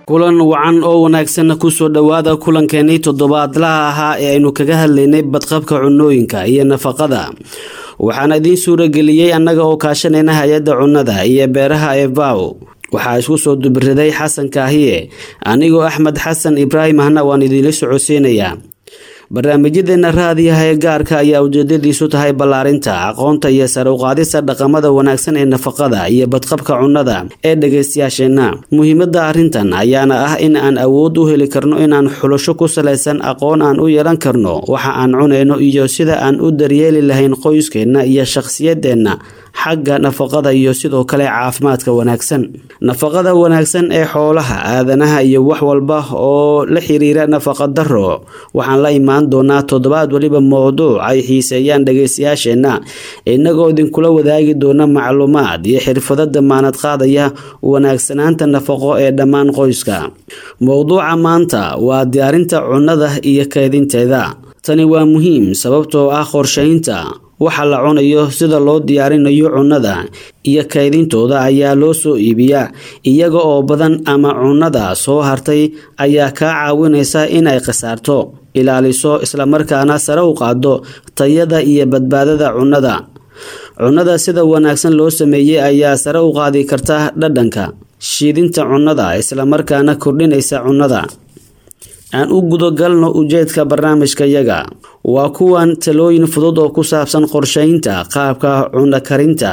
kulan wacan oo wanaagsan kusoo dhowaada kulankeenii toddobaadlaha ahaa ee aynu kaga hadlaynay badqabka cunooyinka iyo nafaqada waxaana idiin suurageliyey annaga oo kaashanayna hay-adda cunnada iyo beeraha ee vow waxaa isku soo dubiraday xasan kaahiye anigoo axmed xasan ibraahim ahna waan idiinla socodsiinayaa barnaamijyadeena raadiyaha ee gaarka ayaa ujeedadiisu tahay ballaarinta aqoonta iyo sare uqaadista dhaqamada wanaagsan ee nafaqada iyo badqabka cunnada ee dhagaystayaasheenna muhiimada arrintan ayaana ah in aan awood u heli karno inaan xulasho ku salaysan aqoon aan u yeelan karno waxa aan cunayno iyo sida aan u daryeeli lahayn qoyskeenna iyo shakhsiyadeenna xagga nafaqada iyo sidoo kale caafimaadka wanaagsan nafaqada wanaagsan ee xoolaha aadanaha iyo wax walba oo la xiriira nafaqa daro waxaan la imaan doonaa toddobaad weliba mowduuc ay xiiseeyaan dhagaystayaasheenna inagoo idinkula wadaagi doona macluumaad iyo xirfado damaanad qaadaya wanaagsanaanta nafaqo ee dhammaan qoyska mowduuca maanta waa diyaarinta cunnada iyo keedinteeda tani waa muhiim sababtoo ah qorshaynta waxa la cunayo sida loo diyaarinayo cunnada iyo kaydintooda ayaa loo soo iibiyaa iyaga oo badan ama cunnada soo hartay ayaa kaa caawinaysa inay khasaarto ilaaliso islamarkaana sare u qaado tayada iyo badbaadada cunnada cunnada sida wanaagsan loo sameeyey ayaa sare u qaadi karta dhadhanka shiidinta cunnada islamarkaana kordhinaysa cunnada aan u gudagalno ujeedka barnaamijkayaga waa kuwan talooyin fudud oo ku saabsan qorshaynta qaabka cunno karinta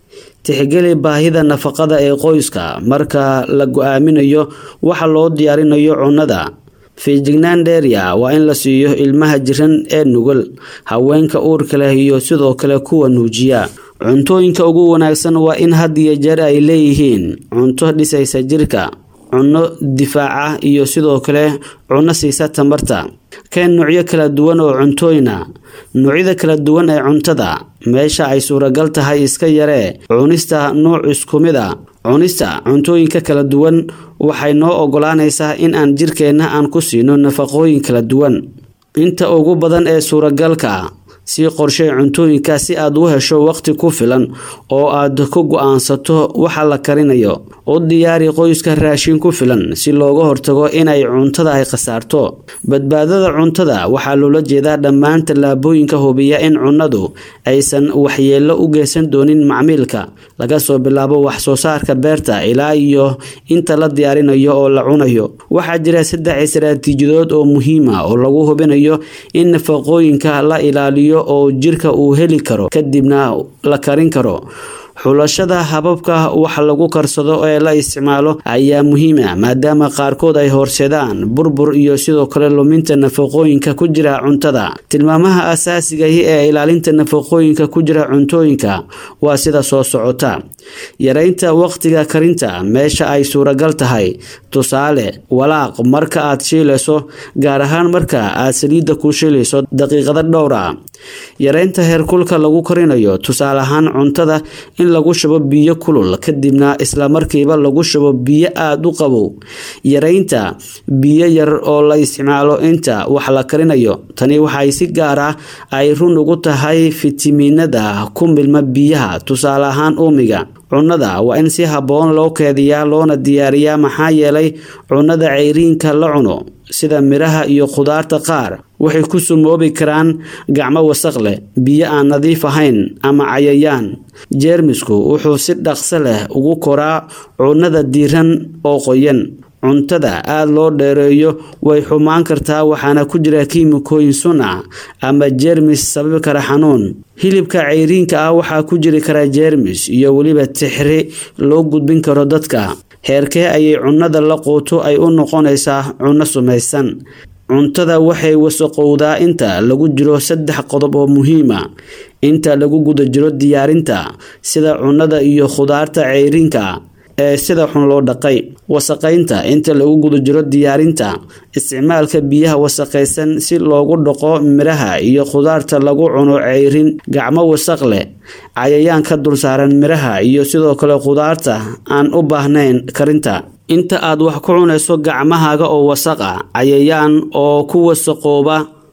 tixgeli baahida nafaqada ee qoyska marka la go-aaminayo waxa loo diyaarinayo cunnada feejignaan dheerya waa in la siiyo ilmaha jiran ee nugul haweenka uurka leh iyo sidoo kale kuwa nuujiya cuntooyinka ugu wanaagsan waa in had iyo jeer ay leeyihiin cunto dhisaysa jirka cunno difaaca iyo sidoo kale cunno siisa tamarta keen nuucyo kala duwan oo cuntooyina noocyada kala duwan ee cuntada meesha ay suuragal tahay iska yaree cunista nuuc isku mid a cunista cuntooyinka kala duwan waxay noo ogolaanaysaa in aan jirkeenna aan ku siino nafaqooyin kala duwan inta ugu badan ee suuragalka sii qorshey cuntooyinka si aad u hesho waqti ku filan oo aad ku go-aansato waxa la karinayo u diyaari qoyska raashin ku filan si looga hortago inay cuntada ay khasaarto badbaadada cuntada waxaa loola jeedaa dhammaan tallaabooyinka hubiya in cunnadu aysan waxyeello u geysan doonin macmiilka laga soo bilaabo wax soo saarka beerta ilaa iyo inta la diyaarinayo oo la cunayo waxaa jira saddex istaraatiijiyadood oo muhiima oo lagu hubinayo in nafaqooyinka la ilaaliyo oo jirka uu heli karo kadibna la karin karo xulashada hababka wax lagu karsado ee la isticmaalo ayaa muhiima maadaama qaarkood ay horseedaan burbur iyo sidoo kale luminta nafaqooyinka ku jira cuntada tilmaamaha asaasigahi ee ilaalinta nafaqooyinka ku jira cuntooyinka waa sida soo socota yareynta waqtiga karinta meesha ay suuragal tahay tusaale walaaq marka aad shiilayso gaar ahaan marka aad saliidda ku shiilayso daqiiqada dhowr a yareynta heerkulka lagu karinayo tusaale ahaan cuntada in lagu shubo biyo kulul kadibna islamarkiiba lagu shubo biyo aada u qabow yareynta biyo yar oo la isticmaalo inta wax la karinayo tani waxay si gaar ah ay run ugu tahay fitamiinada ku milma biyaha tusaale ahaan uumiga cunnada waa in si habboon loo keediyaa loona diyaariyaa maxaa yeelay cunnada ceyriinka la cuno sida midhaha iyo khudaarta qaar waxay ku sumoobi karaan gacmo wasaq leh biyo aan nadiif ahayn ama cayayaan jeermisku wuxuu si dhaqso leh ugu koraa cunnada diiran oo qoyan cuntada aada loo dheereeyo way xumaan kartaa waxaana ku jira kiimikooyin sun ah ama jeermis sababi kara xanuun hilibka ceyriinka ah waxaa ku jiri kara jeermis iyo weliba tixri loo gudbin karo dadka heerkee ayay cunnada la quuto ay u noqonaysaa cunno sumaysan cuntada waxay wasaqowdaa inta lagu jiro saddex qodob oo muhiima inta lagu guda jiro diyaarinta sida cunnada iyo khudaarta ceyriinka ee sida xun loo dhaqay wasaqaynta inta lagu guda jiro diyaarinta isticmaalka biyaha wasaqaysan si loogu dhaqo midhaha iyo khudaarta lagu cuno ceyrin gacmo wasaq leh cayayaan ka dulsaaran midhaha iyo sidoo kale khudaarta aan u baahnayn karinta inta aad wax ku cunayso gacmahaaga oo wasaq ah cayayaan oo ku wasaqooba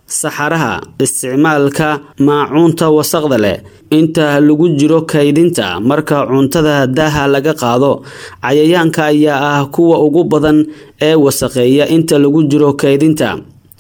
saxaraha isticmaalka maacuunta wasaqda leh inta lagu jiro kaydinta marka cuntada daaha laga qaado cayayaanka ayaa ah kuwa ugu badan ee wasaqeeya inta lagu jiro kaydinta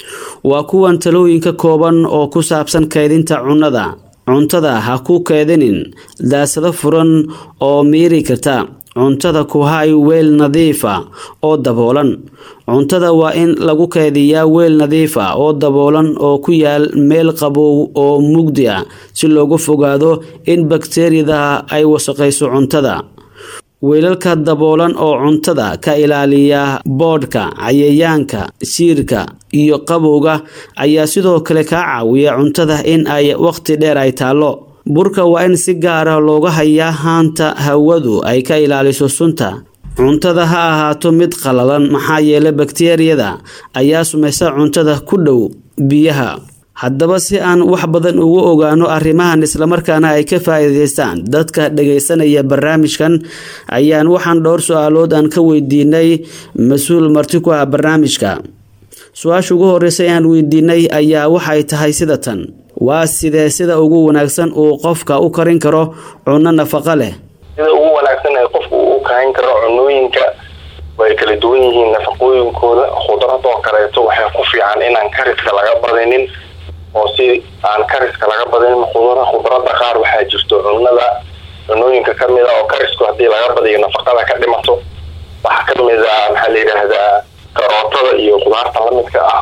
waa kuwan talooyinka kooban oo ku saabsan kaydinta cunnada cuntada ha ku keedinin daasado furan oo miiri karta cuntada ku hay weel nadiifa oo daboolan cuntada waa in lagu keydiyaa weel nadiifa oo daboolan oo ku yaal meel qabow oo mugdi ah si loogu fogaado in bakteeriyada ay wasaqayso cuntada weelalka daboolan oo cuntada ka ilaaliya boodhka cayayaanka siirka iyo qabowga ayaa sidoo kale kaa caawiya cuntada in ay waqti dheer ay taallo burka waa in si gaara looga hayaa haanta hawadu ay ka ilaaliso sunta cuntada ha ahaato mid qalalan maxaa yeelay bakteeriyada ayaa sumaysa cuntada ku dhow biyaha haddaba si aan wax badan ugu ogaano arrimahan islamarkaana ay ka faa'iidaystaan dadka dhagaysanaya barnaamijkan ayaan waxaan dhowr su-aalood aan ka weydiinay mas-uul marti ku ah barnaamijka su-aasha ugu horreysa aan weydiinay ayaa waxay tahay sida tan waa sidee sida ugu wanaagsan uu qofka u karin karo cunno nafaqo leh sida ugu wanaagsan ee qofku uu u karin karo cunooyinka way kala duwan yihiin nafaqooyinkooda khudradoo kaleeto waxay ku fiican inaan kariska laga badinin oo si aan kariska laga badinin khudra khudradda qaar waxaa jirto cunnada cunooyinka kamid a oo karisku haddii laga badiyo nafaqada ka dhimato waxaa kamid a maxaa la yidhaahdaa karootada iyo khudaarta lamidka ah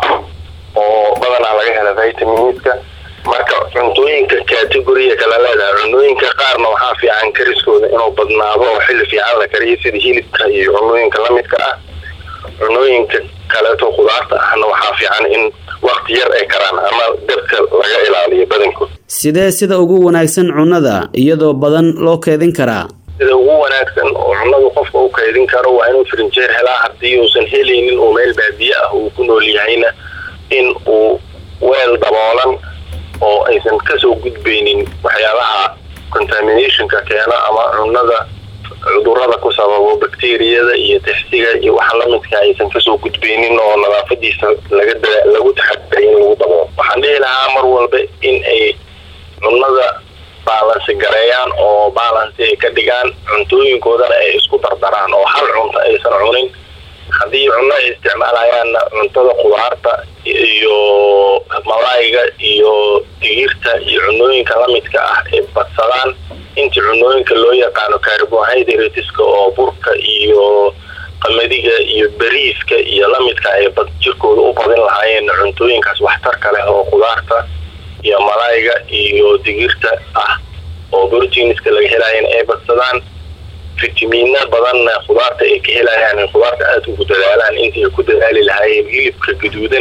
oo badanaa laga hela vitaminska marka cuntooyinka categoriya kala leedahay cunooyinka qaarna waxaa fiican kariskooda inuu badnaado oo xilli fiican la kariyo sida hilibka iyo cunooyinka lamidka ah cunooyinka kaleeto khudaarta ahna waxaa fiican in wakti yar ay karaan ama dabka laga ilaaliyo badankood sidee sida ugu wanaagsan cunnada iyadoo badan loo keedin karaa sida ugu wanaagsan oo cunnadu qofka u kaydin karo waa inuu frinjeer helaa haddii uusan helaynin uu meel baadiye ah uu ku nool yahayna in uu weel daboolan oo aysan kasoo gudbaynin waxyaabaha contaminationka keena ama cunnada cudurada ku sababo bakteriyada iyo tixsiga iyo waxa lamidka aysan kasoo gudbaynin oo nadaafadiisa laga lagu taxadiray in lagu daboolo waxaan dhihi lahaa mar walba in ay cunnada baalansi gareeyaan oo baalansi ay ka dhigaan cuntooyinkoodana ay isku dardaraan oo hal cunto aysan cunin haddii cunno ay isticmaalayaanna cuntada khudaarta iyo malaayga iyo digirta iyo cunooyinka lamidka ah ay badsadaan intii cunooyinka loo yaqaano carbohydrateska oo burka iyo qamadiga iyo beriiska iyo lamidka ay jirkooda u badin lahaayeen cuntooyinkaas waxtarka leh oo khudaarta iyo malaayga iyo digirta ah oo proteinska laga helaayana ay badsadaan fitamiina badanna khudaarta ay ka helayaan in khudaarta aada ugu dadaalaan intii ay ku dadaali lahaayeen hilibka gaduudan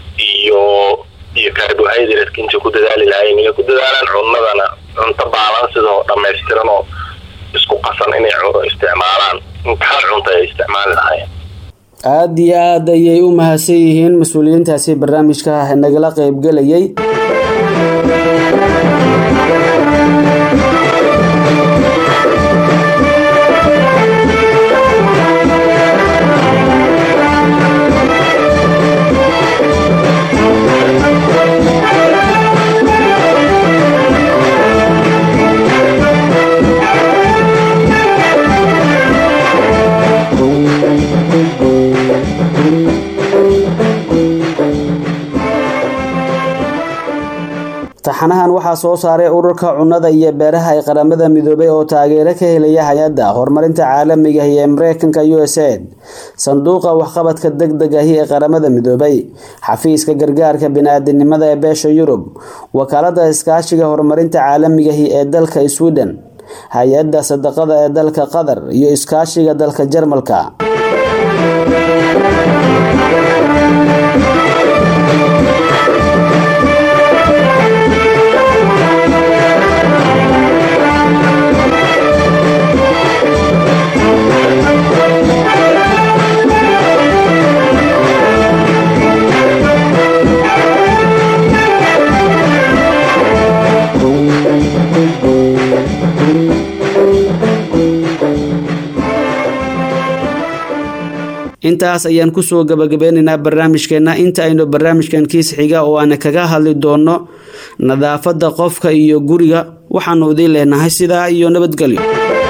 iyo iyo carbohydratka intay ku dadaali lahaayeen inay ku dadaalaan cunnadana cunto baalansid oo dhamaystiran oo isku qasan inay isticmaalaan intaxal cunto ay isticmaali lahaayeen aada iyo aada ayay u mahadsan yihiin mas-uuliyiintaasi barnaamijka nagala qeybgelayay taxanahan waxaa soo saaray ururka cunnada iyo beeraha ee qaramada midoobay oo taageero ka helaya hay-adda horumarinta caalamiga iyo mareykanka u s aid sanduuqa waxqabadka deg deg ahi ee qaramada midoobay xafiiska gargaarka bini-aadinimada ee beesha yurub wakaalada iskaashiga horumarinta caalamigahi ee dalka sweden hay-adda sadaqada ee dalka qatar iyo iskaashiga dalka jarmalka intaas ayaan kusoo gabagabeynaynaa barnaamijkeena inta aynu barnaamijkan kiis xiga oo aan kaga hadli doono nadaafada qofka iyo guriga waxaanu idiin leenahay sidaa iyo nabadgelyo